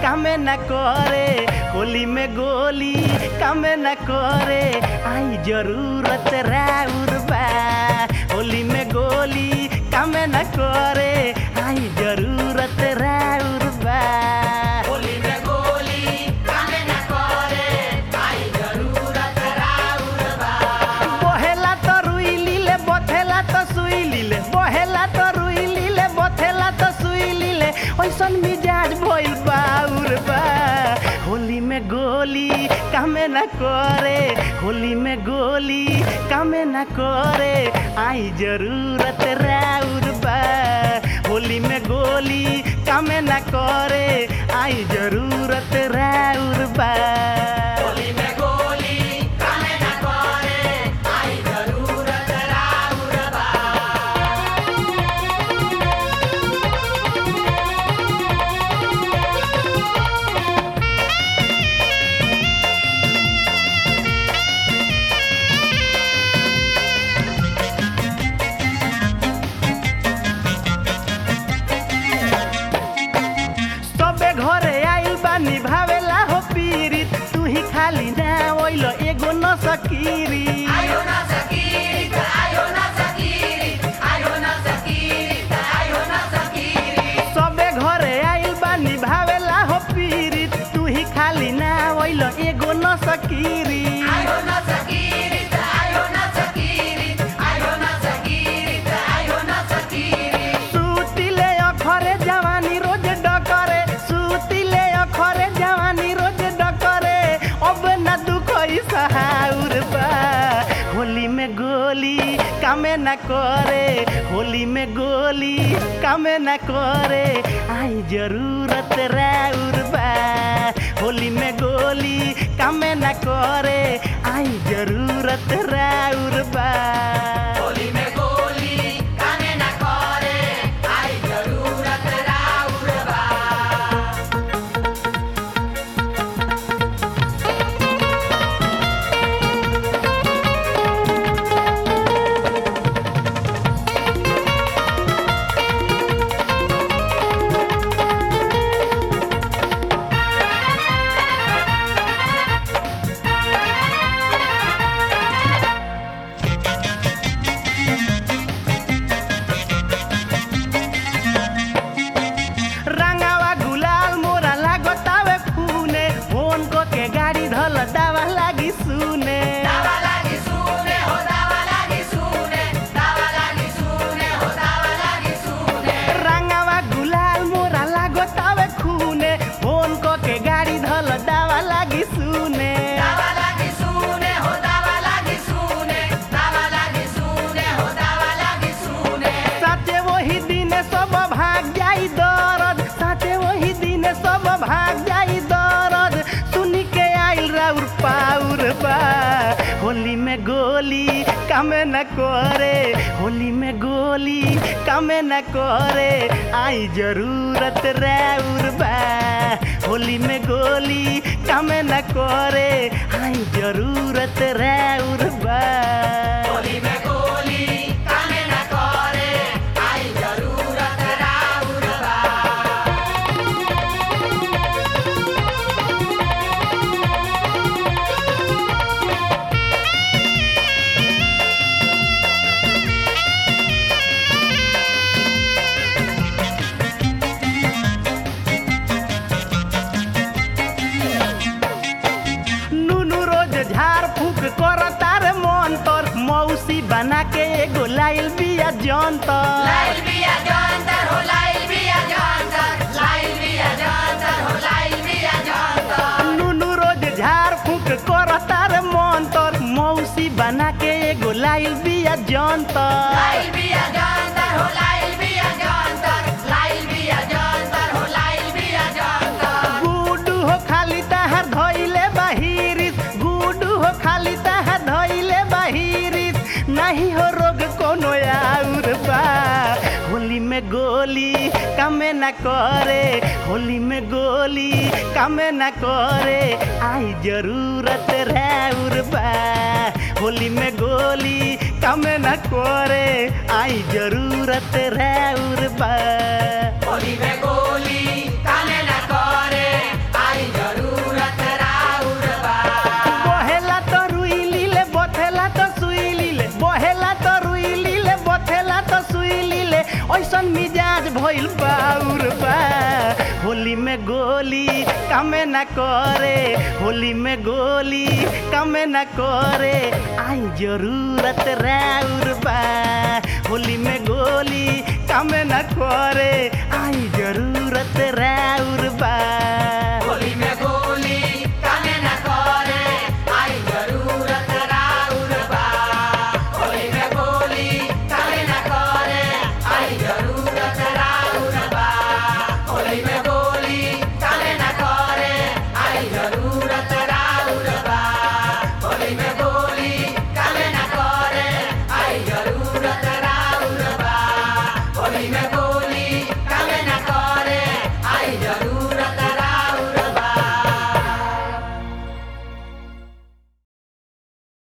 कामे न करे होली में गोली कामे न करे आई जरूरत राउर बा होली में गोली कामे न करे आई जरूरत राउर बा होली में गोली कामे न करे आई जरूरत राउर बा बहेला तो रुई लीले बथेला तो सुई लीले बहेला तो रुई लीले बथेला तो सुई लीले ओइसन मिजाज भइल बाउर बा होली में गोली कामे न करे होली में गोली कामे न करे आई जरूरत राउर बा होली में गोली कामे न करे आई जरूरत राउर बा होली में गोली कामे न करे आई जरूरत राउर बा सबे घरे आइल बा निभावेला हो पीरित तू ही खाली ना ओइल एगो न सकीरी आयो न सकीरी त आयो न सकीरी आयो न सकीरी त आयो न सकीरी सबे घरे आइल बा निभावेला हो पीरित तू ही खाली ना ओइल एगो न सकीरी आयो न सकीरी त आयो न सकीरी आयो न सकीरी त आयो न सकीरी सुतिले अखरे जवानी रोज डकरे सुतिले अखरे जवानी रोज डकरे अब न दुख सहाउर बा होली में गोली कामे न करे होली में गोली कामे न करे आई जरूरत राउर बा होली में गोली कामे न करे आई जरूरत राउर बा होली में गोली कामे न करे आई जरूरत राउर बा रंगावा गुलाल मोरा लागतावे खूने फोन को के गाड़ी धल दावा लागी सुने दावा लागी सुने हो दावा लागी सुने दावा लागी सुने हो दावा लागी सुने रंगावा गुलाल मोरा लागतावे खूने फोन को के गाड़ी धल दावा लागी सुने दावा लागी सुने हो दावा लागी सुने दावा लागी सुने हो दावा लागी सुने साचे वही दिन सब भाग जाई दरद साचे वही दिन सब भाग जाई दरद सुनी के आइल राउर पाउर बा होली में गोली कामे न करे होली में गोली कामे न करे आई जरूरत राउर बा होली में गोली कामे न करे आई जरूरत राउर बा होली में गोली कामे न करे आई जरूरत राउर बा नुनु रोज झाड़ फूक कर तार मन तर मौसी बना के एगो लाइल बिया जंतर लाइल बिया जंतर हो लाइल बिया जंतर लाइल बिया जंतर हो लाइल बिया जंतर नुनु रोज झाड़ फूक कर तार मन तर मौसी बना के एगो लाइल बिया जंतर लाइल बिया जंतर हो लाइल बिया जंतर लाइल बिया जंतर हो लाइल बिया जंतर गुडू हो खाली तहार धइले बाहिरिस गुडू हो खाली तहार धइले बाहिरिस नहीं हो रोग कोनो आउर बा होली में गोली कामे न करे होली में गोली कामे न करे आई जरूरत राउर बा होली में गोली कामे न करे आई जरूरत राउर बा होली में गोली कामे न करे होली में गोली कमे न करे होली में गोली कमे न करे आई जरूरत राउर बा होली में गोली कमे न करे आई जरूरत राउर बा